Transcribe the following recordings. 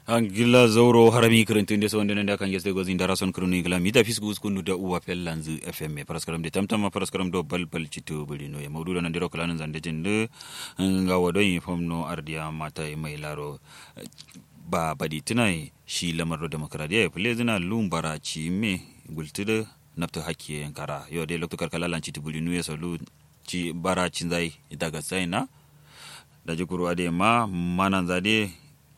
angila zauro harami kirintinde so ndene kan yeste gozi ndara son kroni gila mita fisku skunu da uwa pellanzu fm paraskaram de tamtama paraskaram do bal bal citu buli no ya mawdudo nan diro kalanan zande jinde nga wado yi famno ardiya mata mai laro ba badi tunai shi lamar do demokradiya ya fule zina lumbara ci me gultude nafta hakki yankara yo de lokto karkalalan citu buli no ya salu ci bara cin zai daga sai da jikuru ade ma manan zade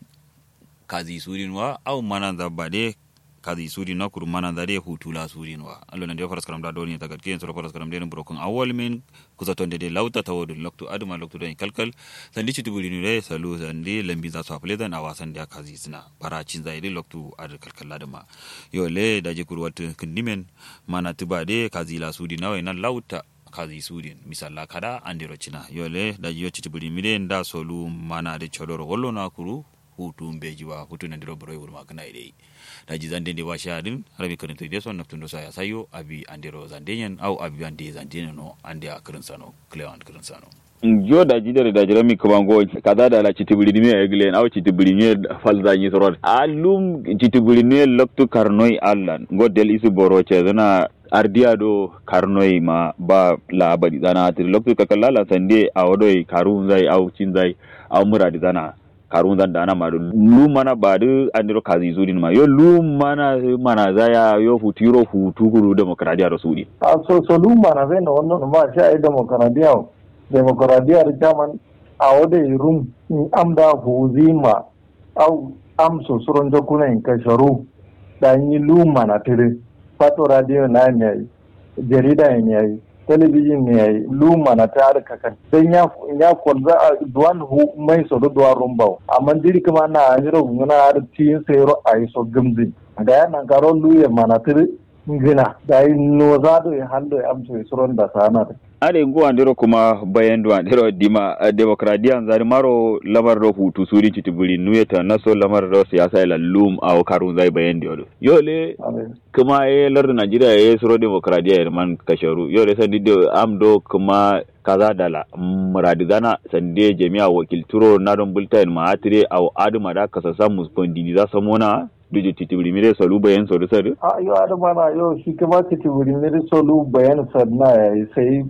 kazi surinwa au mananda bade kazi surinwa kuru mananda de hutula surinwa allo nan de faras karam da doni tagat ken soro faras karam de brokon awol min kusa tonde de lauta tawodu loktu aduma loktu den kalkal sandi ci tubuli ne salu sandi lambi za su afle dan awasan da kazi sina para cin zai de loktu ad kalkal ladama yo le da je kuru wat kindimen mana tubade kazi la sudi nawe nan lauta kazi sudin misalla kada andiro cina yole da yo ci tubuli mide nda solu mana de chodoro wollo na kuru hutu mbeji wa hutu na ndiro boroy wurma kana ide da ji zande ndi washa din rabi karin to deso na tundo saya sayo abi andiro zandenyen au abi ande zandenyen no ande a karin sano cleant karin sano jo da jidere da jirami kamango kaza da la chitibuli ni e glen aw chitibuli ni falza ni sorot alum chitibuli ni loktu karnoy allan godel isu boro che zana ardiya do karnoy ma ba la badi zana atir loktu kakalla sande awodoy karun zai aw cin zai aw muradi zana karun zan dana ma lu mana ba du andiro kazi zuri ma yo lu mana mana zaya yo futiro futu kuru demokradiya da sudi a so so lu mana zai na wannan ma sha ai demokradiya demokradiya da jaman a wada rum in amda huzima au am so suron jokuna in kasharu da yi lu mana tire fato radio na ne jarida ne yayi talabijin ne yayi luma na ta harka kan dan ya ya kwanza a duwan hu mai so duwa rumbau amma diri kuma na ajiro ngana har tin sayro ai so gumzi da ya nan karo luye mana tiri ngina da yi no za do ya hando ya amso suron da sana are ngo andiro kuma bayan do andiro dima demokradiya zari maro lamar do hutu suri citiburi nuyeta naso lamar do siyasa ila lum aw karun zai bayan do yole kuma e lar Najeriya e suro demokradiya e man kasharu yole sandi do am do kuma kaza dala muradi gana sande jami'a wakilturo na don bulletin ma atire aw aduma da kasa samu spondini za samona duje titibiri mire solu bayan solu sadu a yo adama na yo shi kuma titibiri mire solu bayan sadna ya sai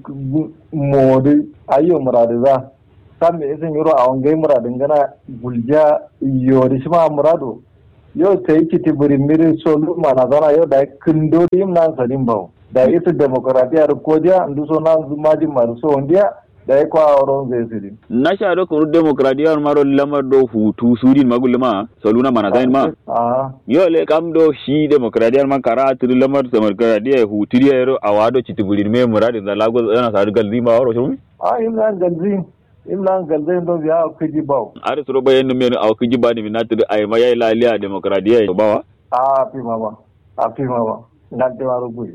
modi ayo muradi za san me isin yoro a wangai muradin gana gulja yori shi ma murado yo sai titibiri mire solu mana zana yo da kindo dim nan sadin bawo da ita demokradiya da kodiya ndu so na zumaji maru so ondiya da ya kwa auren zai siri. Na sha do kuru demokradiya maro lamar do hutu surin magul ma saluna mana zain ma. Yo le kam do shi demokradiya man kara tiri lamar demokradiya hutu ya yaro awado chitibulir me muradin da lago yana sa galzi ma waro shumi. Ah imlan galzi imlan galzi do biya kiji bawo. Ari suro bayan no men aw kiji ba ni minatiri ay ma yayi laliya demokradiya bawa. Ah fi mama. Ah fi mama. Na te waro gui.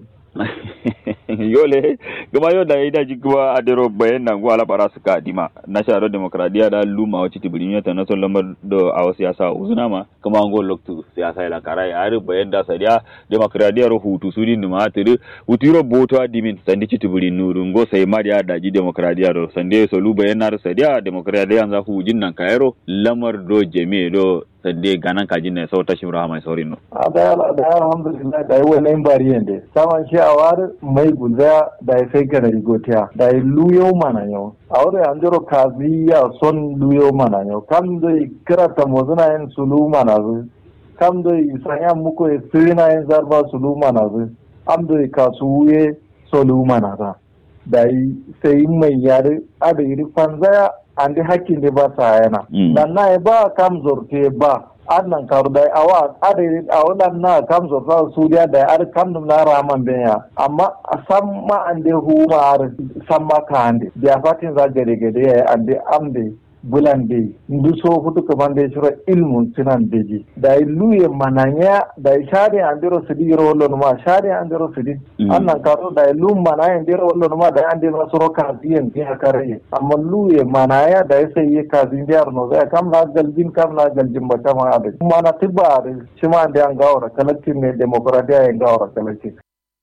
yole gama yau da ida ji kuma a dero bayan nan go ala para suka dima na sharo demokradiya da luma wacce tibulin ta na son lamar da a wasu siyasa uzuna ma kuma an go loktu siyasa ila karai a ri bayan da sadiya demokradiya ro hutu su din ma tiri hutiro boto adimin sandi ci tibulin nurun go sai ma da daji demokradiya ro sande so lu bayan na sadiya demokradiya za hu jin nan kayaro lamar do jeme do sande ganan kajin ne sau tashin rahama saurin no a da da alhamdulillah da yi wannan bariyan da saman shi a war mai gulza da ya sai kana rigotiya da yi luyo mana yau a wurin an jiro kaziya son luyo mana yau kam da kira ta mozuna yin sulu mana zu kam da sanya muku ya sirina yin zarba sulu mana zu am da kasuye sulu mana za da yi sai mai yare a da yi fanzaya an di hakkin da ba sa yana. Dan na ba kam zorte ba annan karu da awa adiri awalan na kam zorta suriya da ar kam dum na raman benya amma sam ma ande hu ma ar sam ma ka ande dia fatin za gade gade ande amde bulande ndu so futu ko bande shiro ilmun sinan beji da luye mananya da shade andiro sidi yoro wollo ma shade andiro sidi annan karo da lu manaya andiro wollo ma da ande ma soro ka diyen bi hakare amma luye manaya da sai ye ka zin diar no da kam na galjin kam na galjin ba kama ade mana tibare shima ande an gawra kalatin ne demokradiya en gawra kalatin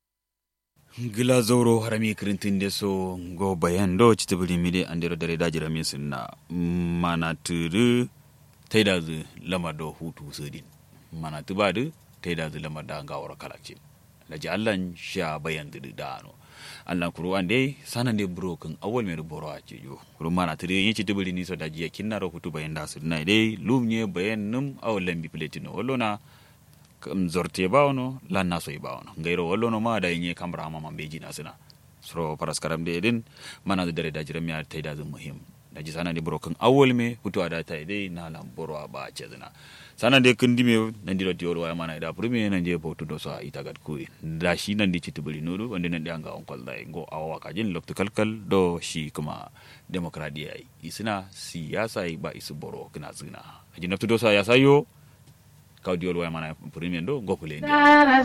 gila zoro harami kirintinde so go bayan do citibili mide andero dare dajira min sinna mana turu taida zu lamar da hutu sudin mana tuba du taida zu lamar da gawar kalakcin laji allan sha bayan da da ano allan kuru an dai sanan de broken awol mer boro a ce yo kuru mana tire yin ci tibiri ni so da jiya kinna ro hutu bayan da su na dai lum nye bayan num awol lambi pletino wallona kam zorte bawno lan na soy bawno ngayro wallono ma da yin kamra ma man beji na sina sro paraskaram de din mana da dare da jiran mi taida zu muhim da ji sana de broken awol me hutu ada ta dai na lam boro ba ce zina sana de kundi me nan di roti wala mana da primi nan je botu do sa ita gad ku da shi nan di citibuli nudu wanda nan da anga on kol dai go awa ka jin lokto kalkal do shi kuma demokradiya isina siyasa ba isu boro kina zina ajin naftu do sa ya sayo kawdi wala mana primi do go kule